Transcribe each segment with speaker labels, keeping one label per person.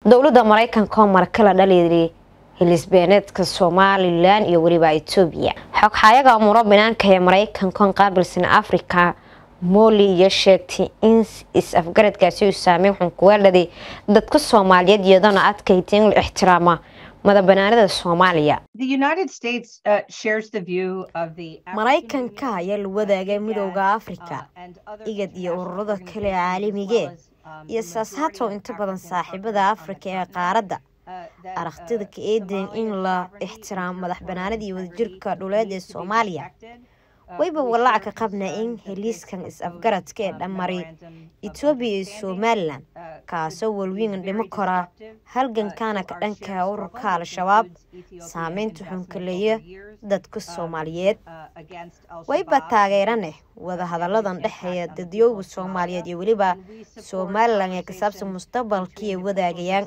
Speaker 1: dowladda maraykanka oo markala dhaliiri hilisbeeneedka somalilan iyo weliba etoobiya xogxaayaga amuro banaanka ee maraykanka on qaabilsan africa mooli iyo sheegtay in is-afgaradkaasi uu saameyn xun kuweeldhaday dadka soomaaliyeed iyadana adkaytay in la ixtiraama madabanaanida soomaaliya maraykanka ayaa la wadaagay midooda afrika igad iyo ururada kale caalamigee iyo saasaato inta badan saaxiibada afrika ee qaaradda aragtida ka eedan in la ixtiraamo madax banaanida iyo wadajirka dhuleed ee soomaaliya wayba walaac ka qabnaa in heliiskan is-afgaradka ee dhammaray etoobiya iyo somalilan kaasoo walwiin dhimo koraa halgankaana ka dhanka ururka al-shabaab saameynta xunkaleeya dadka soomaaliyeed wayba taageeraneh wadahadalladan dhexeeya dadyooga soomaaliyeed iyo weliba somalilan ee kasaabsan mustaqbalkii ay wadaagayaan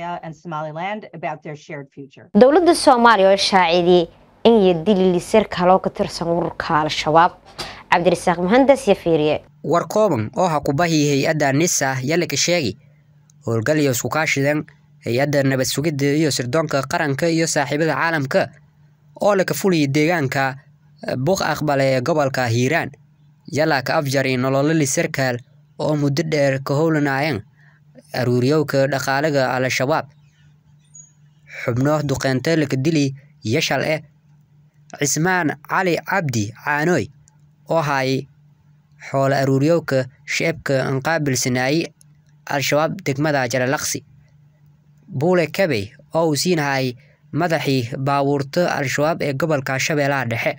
Speaker 1: dowladda soomaaliya oo shaacidiyey in iyo dilili sarkaaloo ka tirsan ururka al-shabaab cabdirasaaq muhandas iyo fiiriye
Speaker 2: war kooban oo ha kubahii hay-adda nisa yalika sheegi howlgal iyo isku kaashidan hay-adda nabad sugidda iyo sirdoonka qaranka iyo saaxiibada caalamka oo laka fuliyay deegaanka buuq aqbale ee gobolka hiiraan yalaa ka afjari nololali sarkaal oo muddo dheer ka howlanaayeen aruuriyowka dhaqaalaga al-shabaab xubno duqeynta laka dili yashal eh cismaan cali cabdi caanooy oo haayay xoolo aruuryowka sheebka anqaabilsanaayey al-shabaab degmada jalalaqsi buule kabey oo uu siinahayay madaxii baabuurta al-shabaab ee gobolka shabeellaha dhexe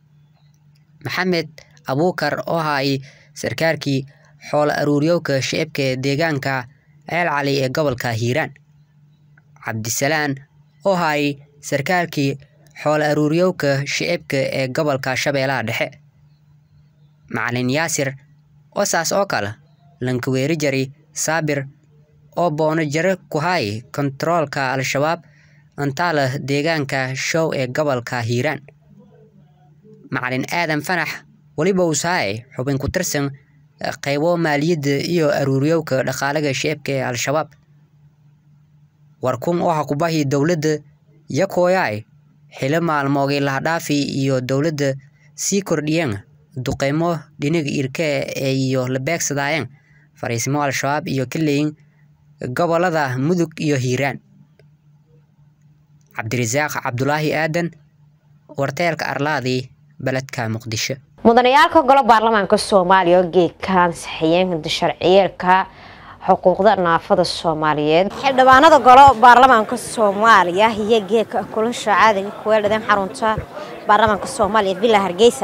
Speaker 2: maxamed abuukar oo haayay sarkaalkii xoolo aruuryowka sheebka ee deegaanka ceel cali ee gobolka hiiraan cabdisalaan oo haayay sarkaalkii xoolo aruuryowka shicibka ee gobolka shabeellaha dhexe macalin yaasir oo saas oo kale lankaweeri jari saabir oo boono jare ku haayay kontaroolka al-shabaab antaala deegaanka show ee gobolka hiiraan macalin aadan fanax weliba uusaaye xubin ku tirsan qaybo maaliyadda iyo aruuryowka dhaqaalaga shicibka ee al-shabaab warkun oo ha kubahii dowladda yakooyaay xilo maalmoogay lahadhaafi iyo dowladda sii kordhiyeen duqeymo dhiniga irke ee iyo la beegsadaayeen fariisimo al-shabaab iyo kaleyin gobolada mudug iyo hiiraan cabdirasaaq cabdulaahi aadan warteelka arlaadii beledka muqdisho
Speaker 1: mudanayaalka golo baarlamaanka soomaaliya oo geedka ansixiyeen hindisharciyeelka xuquuqda naafada soomaaliyeed xildhibaanada golo baarlamaanka soomaaliya iyo geedka kulansha caadiga kuweeldhadeen xarunta baarlamaanka soomaaliya villa hargeysa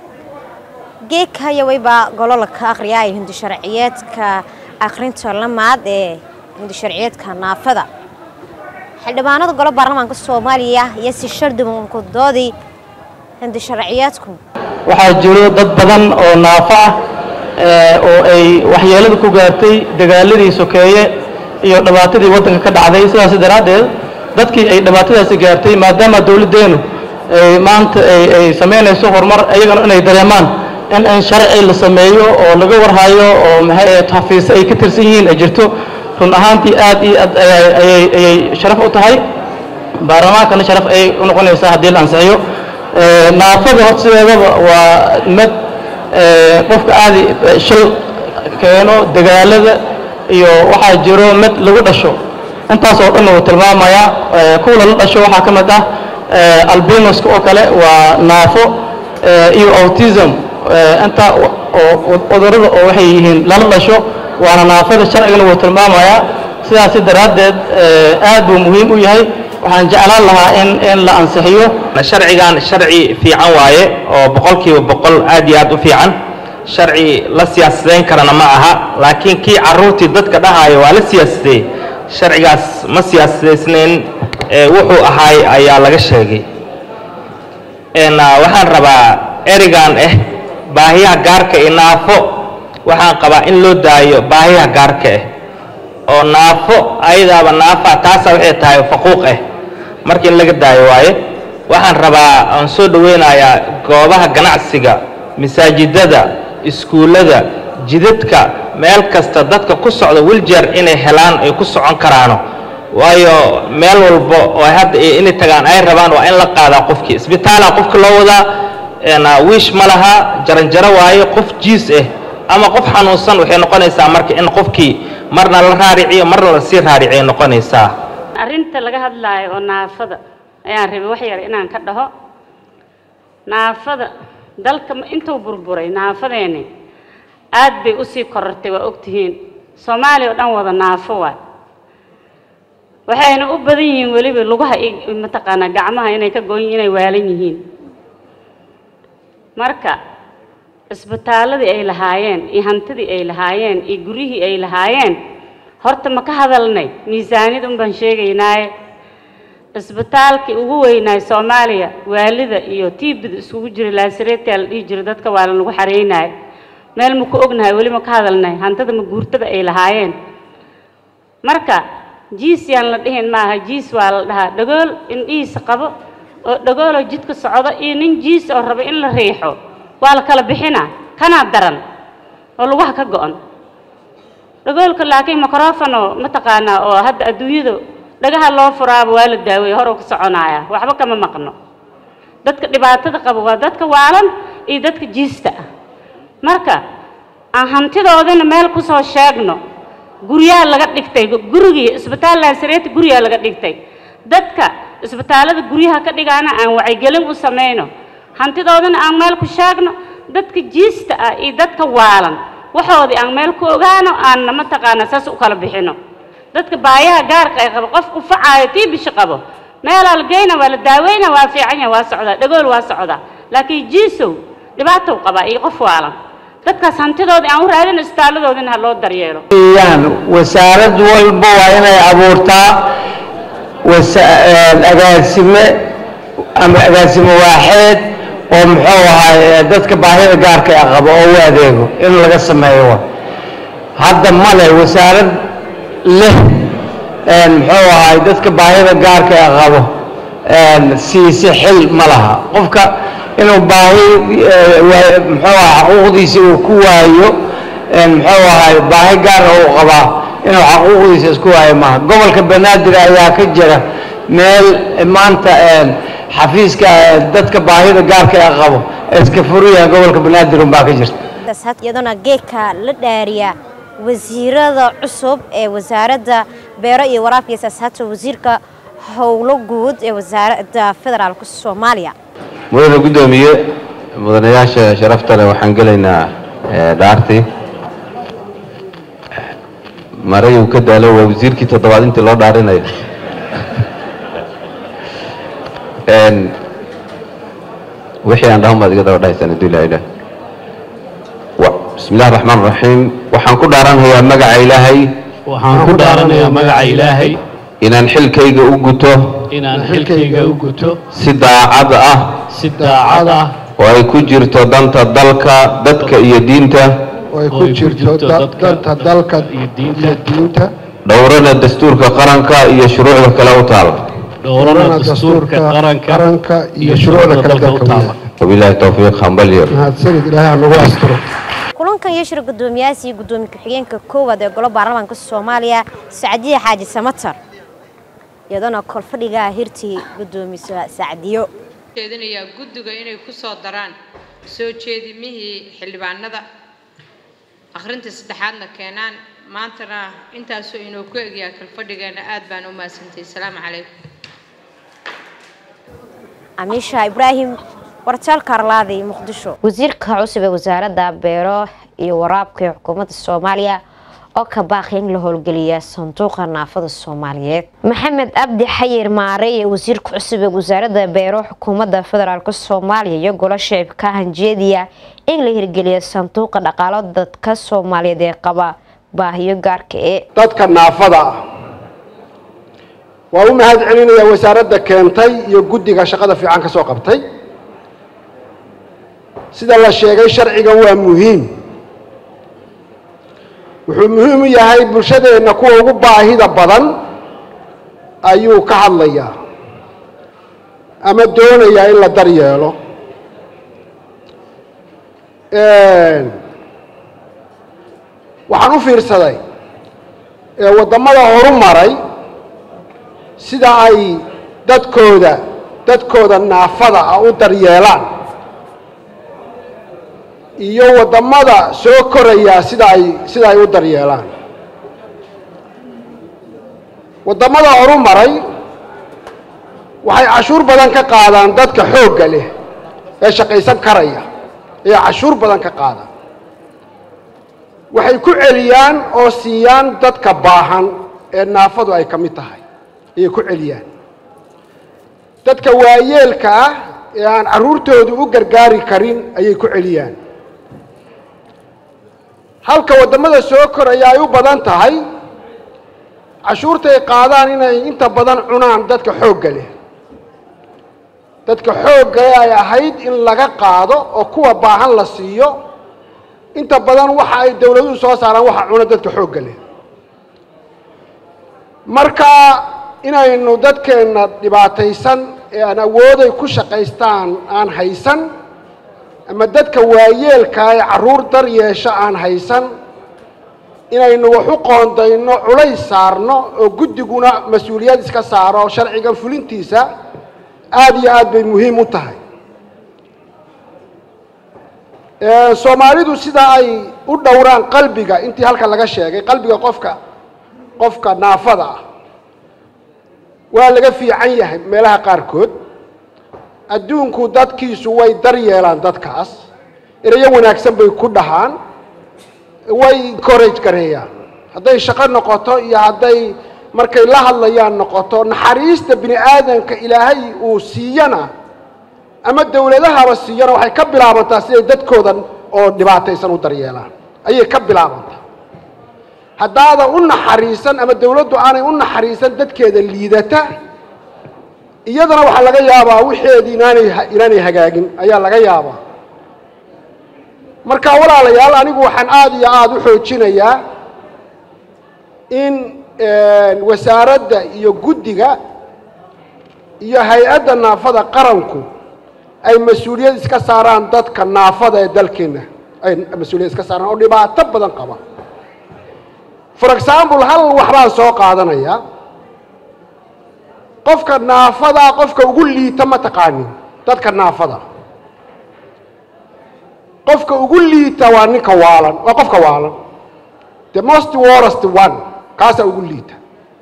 Speaker 1: geedka iyo wayba golola ka aqriyaaya hindisharciyeedka akhrinta lamaad ee hindisharciyeedka naafada xildhibaanada golo baarlamaanka soomaaliya iyo si shardibankudoodii hindisharciyeedku
Speaker 3: waxaa jiro dad badan oo naafo ah oo ay waxyeelada ku gaartay dagaaladii sokeeye iyo dhibaatadii waddanka ka dhacday sidaas daraaddeed dadkii ay dhibaatadaasi gaartay maadaama dowladdeenu maanta ay samaynayso horumar ayagana inay dareemaan in in sharci la sameeyo oo laga warhayo oo maxay xafiise ay ka tirsan yihiin ay jirto run ahaantii aad iyo aad ayay sharaf u tahay baarlamaankana sharaf ayay u noqonaysaa haddii la ansixiyo naafada horta sideedaba waa mid qofka aadi shil keeno dagaalada iyo waxaa jiro mid lagu dhasho intaas oo dhan uu tilmaamayaa kuwa lala dhasho waxaa ka mid ah albinoska oo kale waa naafo iyo autism inta cudurada oo waxay yihiin lala dhasho waana naafada sharcigana wuu tilmaamayaa sidaasi daraaddeed aad buu muhiim u yahay waxaan jeclaan lahaa in in la ansixiyo
Speaker 4: sharcigan sharci fiican waaye oo boqolkiiba boqol aad iyo aad u fiican sharci la siyaasadayn karana ma aha laakiin kii carruurtii dadka dhahaayo waa la siyaasadey sharcigaas ma siyaasadaysnayn wuxuu ahaay ayaa laga sheegay waxaan rabaa erigan ah baahiyaha gaarka iyo naafo waxaan qabaa in loo daayo baahiyaha gaarka ah oo naafo ayadaaba naafa taasaa waxay tahay faquuq ah marka in laga daayo waaye waxaan rabaa aan soo dhoweynayaa goobaha ganacsiga masaajidada iskuullada jidadka meel kasta dadka ku socda wiljeer inay helaan ay ku socon karaano waayo meel walba oo ay hadda inay tagaan ay rabaan waa in la qaadaa qofkii isbitaala qofka loo wadaa wiish ma laha jaranjaro waayo qof jiis ah ama qof xanuunsan waxay noqonaysaa marka in qofkii marna la raariciyo marna lasii raariciyo noqonaysaa
Speaker 5: arrinta laga hadlaayo oo naafada ayaan rabay wax yar inaan ka dhaho naafada dalka intuu burburay naafadeeni aad bay usii korortay waa ogtihiin soomaaliya oo dhan wada naafo waay waxayna u badan yihiin weliba lugaha iyo mataqaanaa gacmaha inay ka goon inay waalan yihiin marka isbitaaladii ay lahaayeen iyo hantidii ay lahaayeen iyo guryihii ay lahaayeen horta ma ka hadalnay miisaaniyad un baan sheegaynaaye isbitaalkii ugu weynaay soomaaliya waalida iyo tiibida iskugu jira laasireedkaa la dhihi jira dadka waa lanagu xareynayo meel ma ku ognahay weli ma ka hadalnay hantida ma guurtada ay lahaayeen marka jiis yaan la dhihin maaha jiis waa la dhahaa dhagool indhihiisa qabo oo dhagooloo jidka socdo iyo nin jiis oo raba in la riixo waa la kala bixinaa kanaa daran oo lugaha ka go-on dhagoolka laakiin microfono mataqaanaa oo hadda adduunyadu dhagaha loo furaaba waa la daaweeye hor u ka soconaaya waxba kama maqno dadka dhibaatada qaba waa dadka waalan iyo dadka jiista ah marka aan hantidoodana meel kusoo sheegno guryaa laga dhigtay gurigii isbitaal laasireeta guryaa laga dhigtay dadka isbitaallada guryaha ka dhigaana aan wacyigelin u samayno hantidoodana aan meel ku sheegno dadka jiista ah iyo dadka waalan waxoodii aan meel ku ogaano aanna mataqaana saas u kala bixino dadka baayaha gaarka ay qabo qof kufacaayo tii bishi qabo meelaa la geyna waa la daaweyna waa fiican yahay waa socdaa dhagool waa socdaa laakiin jiisow dhibaatow qabaa iyo qof waalan dadkaas hantidoodii aan u raadin isbitaaladoodina ha loo daryeelo
Speaker 6: yan wasaarad walba waa inay abuurtaa agaasime ama agaasime waaxeed oo muxuu ahaay dadka baahida gaarka a qabo oo u adeego in laga sameeyo wa hadda male wasaarad leh muxuu ahaay dadka baahida gaarka a qabo siise xil ma laha qofka inuu baahi muxuu ahaa xaquuqdiisa uu ku waayo muxuu ahaay baahi gaara uu qabaa inuu xaquuqdiisa isku waayo maaha gobolka banaadir ayaa ka jira meel maanta xafiiska dadka baahida gaarka a qabo iska furiya gobolka banaadir unbaa ka jirta
Speaker 1: iyadona geedka la dhaariya wasiirada cusub ee wasaaradda beero iyo waraabka iyo siyaasaadka wasiirka howlo guud ee wasaaradda federaalka soomaaliya
Speaker 7: mudane guddoomiye mudanayaasha sharafta leh waxaan gelaynaa dhaartii maray uu ka daalo waa wasiirkii toddobaad intii loo dhaarinayo wixii aan dhahan baad iga daba dhahaysaan hadduu ilaha ilaah bismi illahi raxmaan raxiim waxaan ku dhaaranayaa magaca ilaahay
Speaker 8: waxaan ku dhaaranayaa magaca ilaahay
Speaker 7: inaan xilkayga u guto
Speaker 8: inaan xilkayga u guto
Speaker 7: si daacad ah
Speaker 8: si daacad ah
Speaker 7: oo ay ku jirto danta dalka dadka iyo diinta
Speaker 9: oo ay ku jirto danta dalka iyo diinta
Speaker 7: dhowrana dastuurka qaranka iyo shuruucda kale u taal
Speaker 8: dhowrana dastuurka qaranka
Speaker 9: qaranka iyo shuruucda kale dalka u taala
Speaker 7: wabilaahi towfiiq hambalyo
Speaker 9: mahadsanid ilaahay ha nagu asturo
Speaker 1: kulankan iyo shir guddoomiyahaas iyo guddoomiye ku-xigeenka koowaad ee golo baarlamaanka soomaaliya sacdiye xaaji samatar iyadana kolfadhigaa hirtii guddoomiso sacdiyo
Speaker 10: jeedinayaa guddiga inay ku soo daraan soo jeedimihii xildhibaanada akhrinta saddexaadna keenaan maantana intaasoo inoo ku egyaa kalfadhigeena aad baan u mahadsantay asalaamu calaykum
Speaker 1: amiisha ibraahim warjaalka arlaaday muqdisho wasiirka cusub ee wasaaradda beero iyo waraabka ee xukuumadda soomaaliya oo ka baaqi in la howlgeliya sanduuqa naafada soomaaliyeed maxamed abdi xayir maare ee wasiirka cusub ee wasaaradda beero xukuumadda federaalk soomaaliya iyo golo shicibka hanjeediya in la hirgeliya sanduuqa dhaqaalo dadka soomaaliyeed ee qaba baahiyo gaarka ee
Speaker 9: dadka naafada ah waa u mahad celinayaa wasaaradda keentay iyo guddiga shaqada fiican ka soo qabtay sida la sheegay sharcigan waa muhiim wuxuu muhiim u yahay bulshadeenna kuwa ugu baahida badan ayuu ka hadlayaa ama doonayaa in la daryeelo waxaan u fiirsaday ee waddamada horu maray sida ay dadkooda dadkooda naafada ah u daryeelaan iyo waddamada soo koraya sida ay sida ay u daryeelaan waddamada horu maray waxay cashuur badan ka qaadaan dadka xoogga leh ee shaqaysan karaya ee cashuur badan ka qaadaan waxay ku celiyaan oo siiyaan dadka baahan ee naafadu ay ka mid tahay ayay ku celiyaan dadka waayeelka ah ee aan carruurtoodu u gargaari karin ayay ku celiyaan halka waddamada soo koraya ay u badan tahay cashuurtay qaadaan inay inta badan cunaan dadka xoogga leh dadka xoogga leh ay ahayd in laga qaado oo kuwa baahan la siiyo inta badan waxa ay dowladuhu soo saaraan waxa cuna dadka xoogga leh marka inaynu dadkeenna dhibaataysan ee aan awooday ku shaqaystaan aan haysan ama dadka waayeelka ee carruur dar yeesha aan haysan inaynu wax u qoondayno culays saarno oo guddiguna mas-uuliyad iska saaro sharcigan fulintiisa aada iyo aad bay muhiim u tahay soomaalidu sida ay u dhowraan qalbiga intii halka laga sheegay qalbiga qofka qofka naafada ah waa laga fiican yahay meelaha qaarkood adduunku dadkiisu way daryeelaan dadkaas erayo wanaagsan bay ku dhahaan way encourage gareeyaan hadday shaqo noqoto iyo hadday markay la hadlayaan noqoto naxariista bini aadamka ilaahay uu siiyana ama dowladahaba siiyana waxay ka bilaabantaa siday dadkoodan oo dhibaataysan u daryeelaan ayay ka bilaabantaa haddaadan u naxariisan ama dowladdu aanay u naxariisan dadkeeda liidata iyadana waxaa laga yaabaa wixeedii inaanay inaanay hagaagin ayaa laga yaabaa marka walaalayaal anigu waxaan aada iyo aada u xoojinayaa in wasaaradda iyo guddiga iyo hay-adda naafada qaranku ay mas-uuliyad iska saaraan dadka naafada ee dalkeenna ay mas-uuliyad iska saaraan oo dhibaato badan qaba for example hal waxbaan soo qaadanayaa qofka naafadaa qofka ugu liita ma taqaanin dadka naafada qofka ugu liita waa ninka waalan waa qofka waalan the most worst one kaasaa ugu liita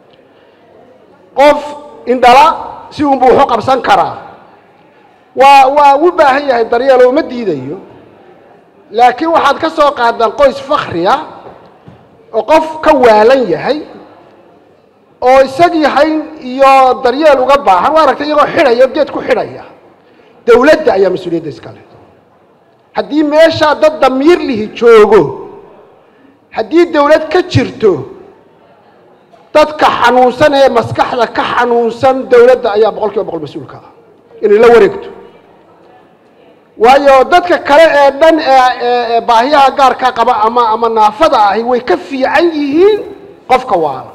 Speaker 9: qof indhala si unbu waxu qabsan karaa waa waa u baahan yahay daryeel oo ma diidayo laakiin waxaad ka soo qaadaan qoys fakriya oo qof ka waalan yahay oo isagii hayn iyo daryeel uga baahan waa aragtay iyagoo xidhaya geed ku xidhaya dowladda ayaa mas-uuliyadda iskale haddii meeshaa dad damiir lihi joogo haddii dowlad ka jirto dadka xanuunsan ee maskaxda ka xanuunsan dowladda ayaa boqol kiiba boqol mas-uulka ah inay la wareegto waayo dadka kale ee dhan ee baahiyaha gaarka qaba ama ama naafada ahi way ka fiican yihiin qofka waala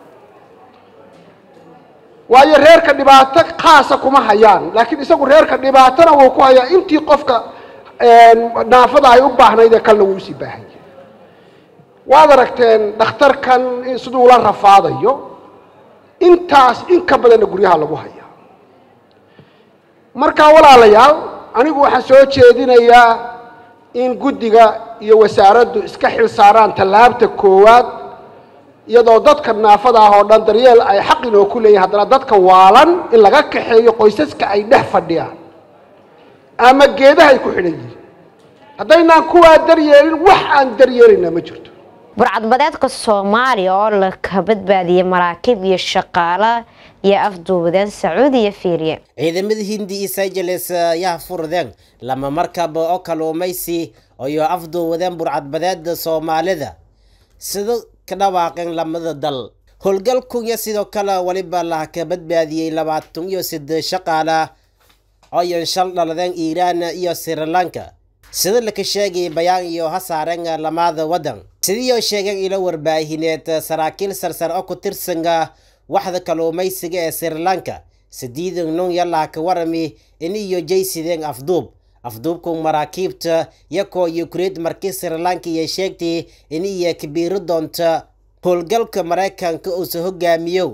Speaker 9: waayo reerka dhibaato khaasa kuma hayaan laakiin isagu reerka dhibaatona wuu ku hayaa intii qofka naafada ay u baahnayd ee kalena wuu usii baahan yahay waad aragteen dhakhtarkan siduu la rafaadayo intaas in ka badanna guryaha lagu hayaa markaa walaalayaal anigu waxaan soo jeedinayaa in guddiga iyo wasaaraddu iska xil saaraan tallaabta koowaad iyadoo dadka naafada ah oo dhan daryeel ay xaq inoo ku leeyihin haddana dadka waalan in laga kaxeeyo qoysaska ay dhex fadhiyaan ama geedaha ay ku xidhan yihiin haddaynaan kuwaa daryeelin wax aan daryeelayna ma jirto
Speaker 1: burcadbadeedka soomaaliya oo la ka badbaadiyey maraakiib iyo shaqaale iyo afduubadeen sacuudi iyo fiiriye
Speaker 11: ciidamada hindi iyo sygeles ayaa furdeen lama markaba oo kaluumaysi ayuu afduubadeen burcadbadeeda soomaalida sida ka dhawaaqeen lamada dal howlgalkunya sidoo kale weliba la ka badbaadiyey labaatan iyo siddeed shaqaala oyan shal dhaladeen iiraan iyo sri lanka sida laka sheegay bayaan iyo hasaareen lamada waddan sidiioo sheegeen ilo warbaahineed saraakiil sarsar oo ku tirsanka waxda kaluumaysiga ee sri lanka sideedan nun yalaa ka warami in iyo jaysideen afduub afduubku maraakiibta yakoo ukrein markii sri lanka iyo sheegtay in iyo kabiiro doonta howlgalka maraykanka uusa hogaamiyo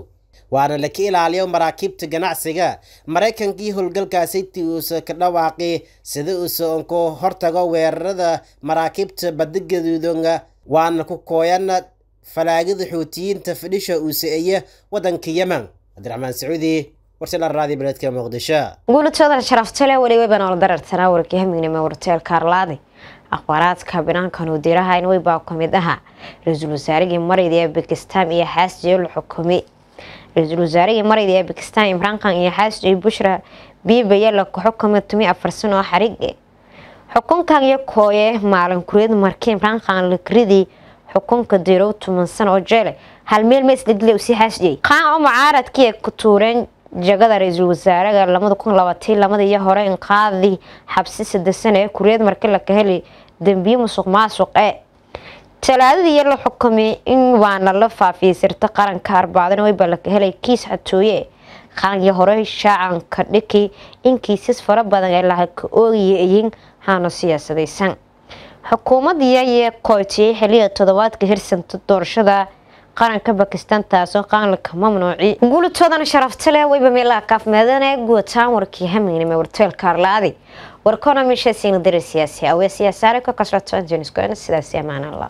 Speaker 11: waana laka ilaaliyo maraakiibta ganacsiga maraykankii howlgalkaasiti uusa ka dhawaaqi sida uusa unku hortago weerarada maraakiibta badda gaduudonga waana ku kooyana falaagida xuutiyiinta fadhisha uuse eye wadanka yemen cabdiraxmaan sacuudi warsila raadi beledka muqdisho
Speaker 1: guulatoodan sharaftale weliba baan ola darartanaa warkii hamignimo warteelka arlaadi akhbaaraadka banaankan uu dirahayn weybaa ku mid ahaa ra-iisul wasaarigii marayda ee bakistan iyo xaasjiyo la xukumay ra-iisul wasaarigii marayda ee bakistan imraan khan iyo xaasjiyo bushra biibaya la ku xukumay tumi afar sano oo xariig xukunkan iyo kooye maalin kureed markii imraan khan lakridii xukunka dirow toban sano oo jeele hal meel ma isdhigile usii xaasjiyey khan oo mucaaradkii ay ku tuureen jagada ra-iisul wasaaraga lamada kun labaatan lamada iyo hore inqaadii xabsi sadesan ee kureed marka laka heli dembiye musuq maasuq ee talaadadii la xukumay in waana la faafiyay sirta qaranka arbaadan weyba laka helay kiis xatooye qaranyo hore shaacanka dhiki in kiisas fara badan ee laha ka oogayiin haano siyaasadaysan xukuumadii iyo qoytiyey xiliya toddobaadka hirsanta doorashada qaranka bakistan taasoo qaanlaka mamnuuci guulatoodan sharafta leh weyba meelaha kaafmeedane guwataan warkii hamignime warteelka arlaadi warkona meeshaasiina dara siyaasi awee siyaasaare ka kasrato anjaniskoena sidaasi ammaan allah